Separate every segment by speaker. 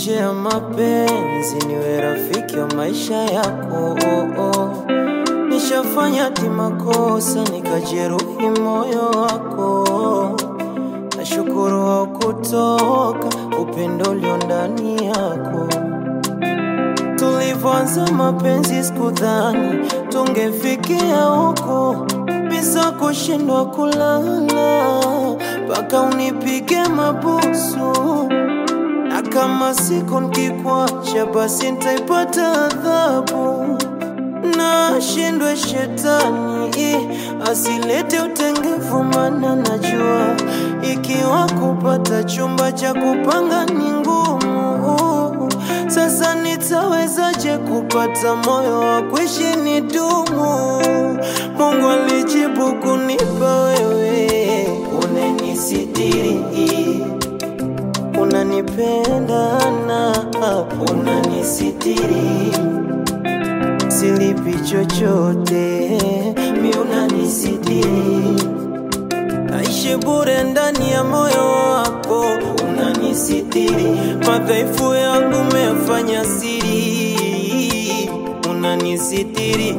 Speaker 1: nje ya mapenzi, niwe rafiki wa maisha yako. Oh, oh. Nishafanya ti makosa nikajeruhi moyo wako, nashukuru haukutoka upendo ulio ndani yako. Tulivyoanza mapenzi sikudhani tungefikia huko, bisa kushindwa kulala mpaka unipige mabusu, na kama siku nikikwacha, basi nitaipata adhabu. Na shindwe shetani asilete utengefu, mana najua ikiwa kupata chumba cha kupanga ni ngumu. Sasa nitawezaje kupata moyo wa kuishi ni dumu? Mungu alijibu kunipa wewe, unanisitiri, unanipenda na unanisitiri, silipi chochote, mi unanisitiri, aishi bure ndani ya moyo wako, unanisitiri, madhaifu yangu umefanya siri, unanisitiri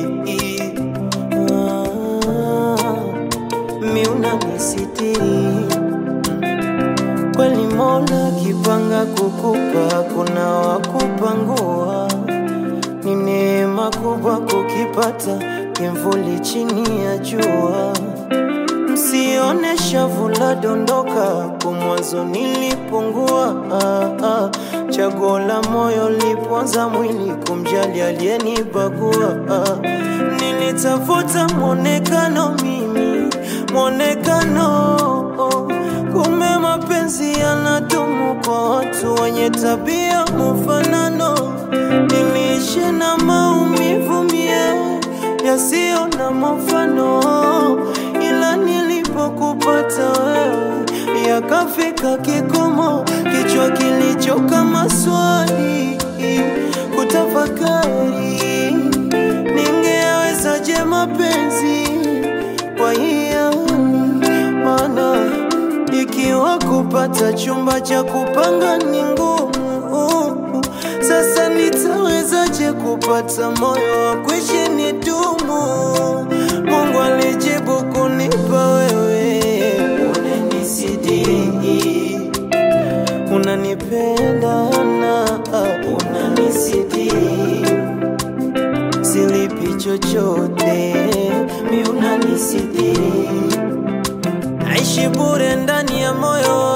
Speaker 1: Ah, mi unanisitiri kweli. Mola kipanga kukupa, kuna wakupangua. Ni neema kubwa kukipata kimvuli chini ya jua. Msione shavu la dondoka, kwa mwanzo nilipungua. Ah, ah, chaguo la moyo liponza mwili kumjali aliyenibagua. Ah, nilitafuta mwonekano mimi, mwonekano kumbe mapenzi yanadumu kwa watu wenye tabia mfanano. Niliishi na maumivu mie yasiyo na mfano, ila nilipokupata wewe yakafika kikomo, kichwa kilichoka maswali kutafakari, ningewezaje mapenzi kwa hiani maana ikiwa kupata chumba cha kupanga ni ngumu, sasa nitawezaje kupata moyo wa kuishi ni dumu? Mungu alijibu kunipa wewe, unanisitiri, unanipenda na unanisitiri, silipi chochote, mi unanisitiri Aishi bure ndani ya moyo